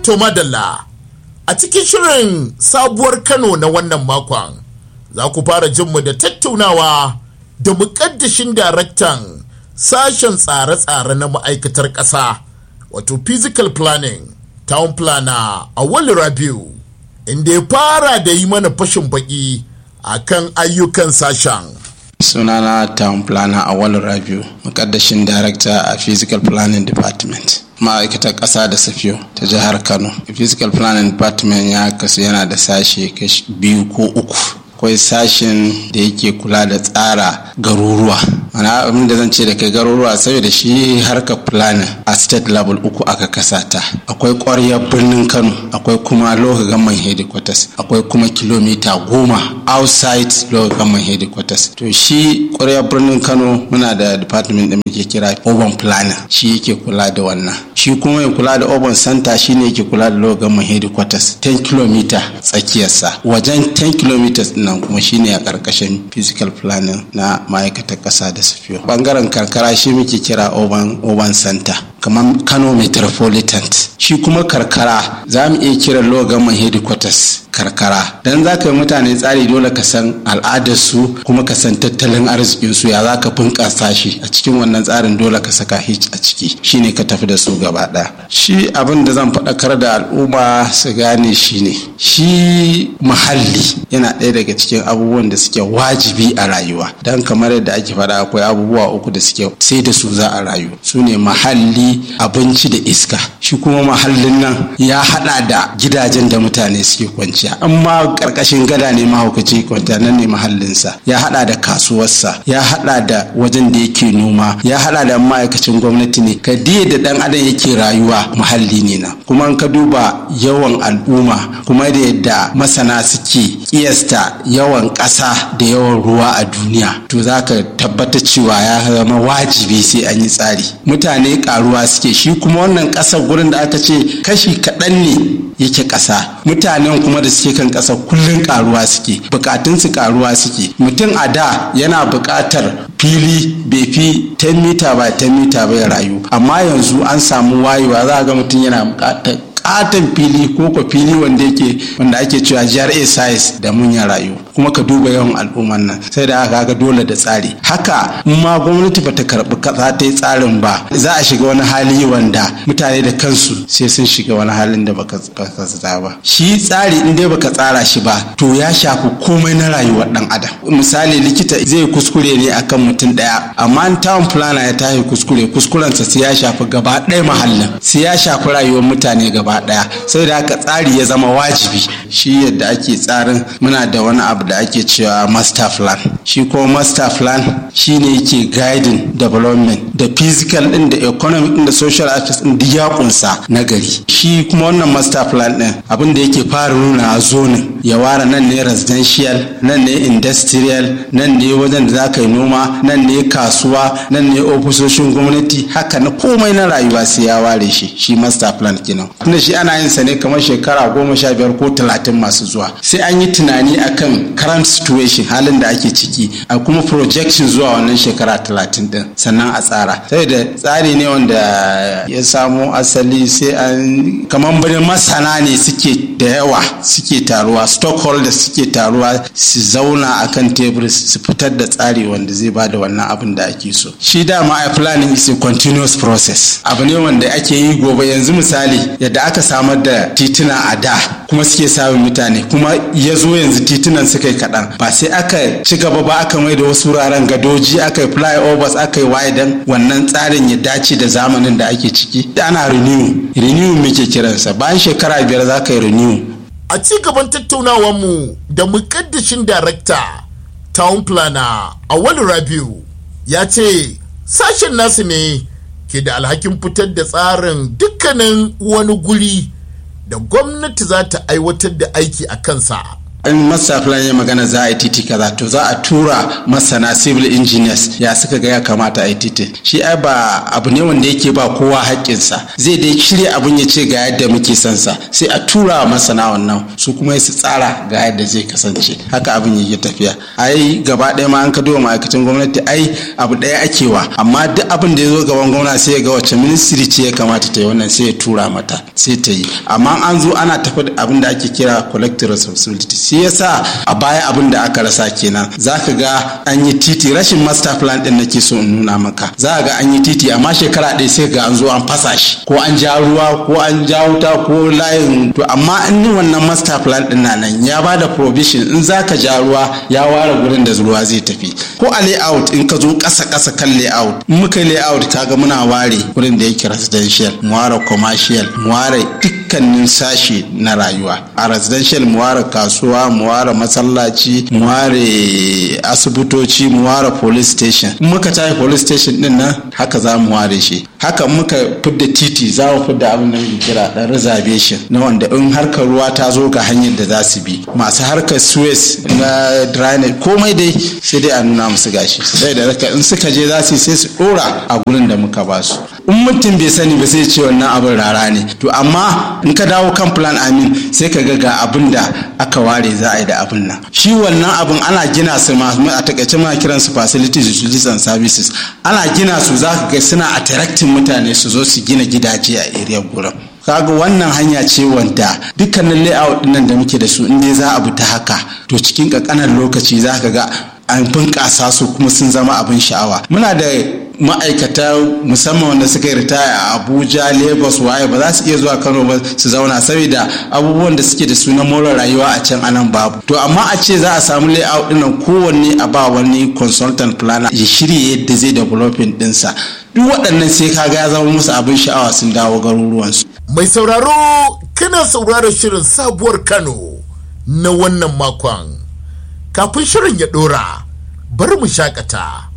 To madalla a cikin shirin sabuwar Kano na wannan makon za ku fara jinmu da tattaunawa da muƙaddashin daraktan sashen tsare-tsare na ma'aikatar ƙasa wato physical planning town planner a wali rabiu inda ya fara da yi mana fashin baki a kan ayyukan sashen sunana town planner a wali rabiu muƙaddashin director a physical planning department ma'aikatar ƙasa da safiyo ta jihar kano physical planning department ya kasu yana da sashe biyu ko uku akwai sashen da yake kula da tsara garuruwa mana abin da zan ce da kai garuruwa saboda shi harkar planning a state level uku aka kasata akwai ƙwaryar birnin kano akwai kuma local government headquarters akwai kuma kilomita goma outside local government headquarters to shi ƙwaryar birnin kano muna da department da muke kira urban planning shi yake kula da wannan shi kuma ya kula da urban center shine yake kula da local government headquarters 10 km tsakiyarsa wajen 10 km nan kuma shine a ƙarƙashin physical planning na ma'aikatar ƙasa da safiyo bangaren karkara shi muke kira urban urban center kamar kano metropolitan shi kuma karkara za mu iya kira local government headquarters karkara dan za ka yi mutane tsari dole ka san al'adarsu kuma ka san tattalin arzikinsu ya za ka bunƙasa shi a cikin wannan tsarin dole ka saka hitch a ciki shine ka tafi da su gaba ɗaya shi abin da zan faɗakar da al'umma su gane shine shi muhalli yana ɗaya daga cikin abubuwan da suke wajibi a rayuwa dan kamar yadda ake faɗa akwai abubuwa uku da suke sai da su za a rayu su ne muhalli abinci da iska shi kuma muhallin nan ya haɗa da gidajen da mutane suke kwanciya amma karkashin gada ne mahaukaci kwanta nan ne mahallinsa ya hada da kasuwarsa ya hada da wajen da yake noma ya hada da ma'aikacin gwamnati ne ka diya da dan adam yake rayuwa muhalli ne na kuma ka duba yawan al'umma kuma da yadda masana suke kiyasta yawan ƙasa da yawan ruwa a duniya to za ka tabbata cewa ya zama wajibi sai an yi tsari mutane karuwa suke shi kuma wannan ƙasar gurin da aka ce kashi kaɗan ne yake ƙasa mutanen kuma da suke kan ƙasa kullum karuwa suke bukatunsu karuwa suke mutum a da yana buƙatar fili bai fi 10 mita ba 10 mita bai rayu amma yanzu an samu wayewa za ga mutum yana buƙatar katon fili ko ko fili wanda yake wanda ake cewa GRA size da mun ya rayu kuma ka duba yawan al'umman nan sai da aka ga dole da tsari haka in ma gwamnati bata karbi kasa ta yi tsarin ba za a shiga wani hali wanda mutane da kansu sai sun shiga wani halin da baka tsara ba shi tsari in dai baka tsara shi ba to ya shafi komai na rayuwar dan adam misali likita zai kuskure ne akan mutum daya amma town planner ya tashi kuskure kuskurensa sai ya shafi gaba ɗaya mahallin sai ya shafi rayuwar mutane gaba daya sai da haka tsari ya zama wajibi shi yadda ake tsarin muna da wani abu da ake cewa master plan shi ko master plan shine yake guiding development da physical din da economic din da social aspects din duk ya kunsa na gari shi kuma wannan master plan din abin da yake fara nuna a zonin ya ware nan ne residential nan ne industrial nan ne wajen da za ka yi noma nan ne kasuwa nan ne ofisoshin gwamnati haka na komai na rayuwa sai ya ware shi shi master plan kenan tunda shi ana yin sa ne kamar shekara goma sha biyar ko talatin masu zuwa sai an yi tunani akan current situation halin da ake ciki a kuma projection zuwa wannan shekara talatin din sannan a tsara sai da tsari ne wanda ya samo asali sai an kamar bari masana ne suke da yawa suke taruwa stockholders suke taruwa su zauna akan tebur su fitar da tsari wanda zai ba da wannan abin da ake so shi dama a planning is a continuous process abu ne wanda ake yi gobe yanzu misali yadda aka samar da tituna a da kuma suke samun mutane kuma ya zo yanzu titunan suka yi kaɗan ba sai aka ci gaba ba aka mai da wasu wuraren gadoji aka yi flyovers aka yi widan wannan tsarin ya dace da zamanin da ake ciki ana renew renew muke kiransa bayan shekara biyar za ka yi renew a ci gaban tattaunawarmu da mukaddashin darakta town planner awali rabiu ya ce sashen nasu ne ke da alhakin fitar da tsarin dukkanin wani guri da gwamnati za ta aiwatar da aiki a kansa in master plan ya magana za a yi titi kaza to za a tura masana civil engineers ya suka ga ya kamata a yi titi shi ai ba abu ne wanda yake ba kowa haƙƙinsa zai dai shirya abun ya ce ga yadda muke son sa sai a tura wa masana wannan su kuma su tsara ga yadda zai kasance haka abin yake tafiya ai gaba ɗaya ma an ka duba ma'aikatan gwamnati ai abu ɗaya ake wa amma duk abin da ya zo gaban gwamna sai ya ga wacce ministry ce ya kamata ta yi wannan sai ya tura mata sai ta yi amma an zo ana tafi da abin da ake kira collective responsibility shi yasa a baya abin da aka rasa kenan zaka ga an yi titi rashin master plan din nake so in nuna maka za ga an yi titi amma shekara ɗaya sai ga an zo an fasa shi ko an ja ruwa ko an ja wuta ko layin to amma in wannan master plan din na nan ya ba da provision in zaka ja ruwa ya ware gurin da ruwa zai tafi ko a layout in ka zo ƙasa ƙasa kan layout in muka yi layout kaga muna ware gurin da yake residential mu ware commercial mu ware dukkanin sashi na rayuwa a residential mu ware kasuwa mu ware masallaci mu ware asibitoci mu ware police station in muka tafi police station din nan haka za mu ware shi haka muka fidda titi za mu fidda abin da muke kira dan reservation na wanda in harkar ruwa ta zo ga hanyar da za su bi masu harkar suez na drainage komai dai sai dai a nuna musu gashi sai da raka in suka je za su sai su dora a gurin da muka ba su in mutum bai sani ba sai ce wannan abin rara ne to amma in ka dawo kan plan amin sai ka ga ga abin da aka ware za a yi da abin nan shi wannan abin ana gina su ma a takaice muna kiran su facilities utilities and services ana gina su za ka ga suna attracting mutane su zo su gina gidaje a area gurin kaga wannan hanya ce wanda dukkanin layout dinnan da muke da su in dai za a bi ta haka to cikin kankanan lokaci za ka ga an bunƙasa su kuma sun zama abin sha'awa muna da ma'aikata musamman wanda suka yi ritaya a abuja lagos waye ba za su iya zuwa kano ba su zauna saboda abubuwan da suke da su na more rayuwa a can anan babu to amma a ce za a samu layout dinnan kowanne a ba wani consultant planner ya shirya yadda zai developing dinsa duk waɗannan sai kaga ya zama musu abin sha'awa sun dawo garuruwansu mai sauraro kana sauraron shirin sabuwar kano na wannan makon kafin shirin ya ɗora bari mu shakata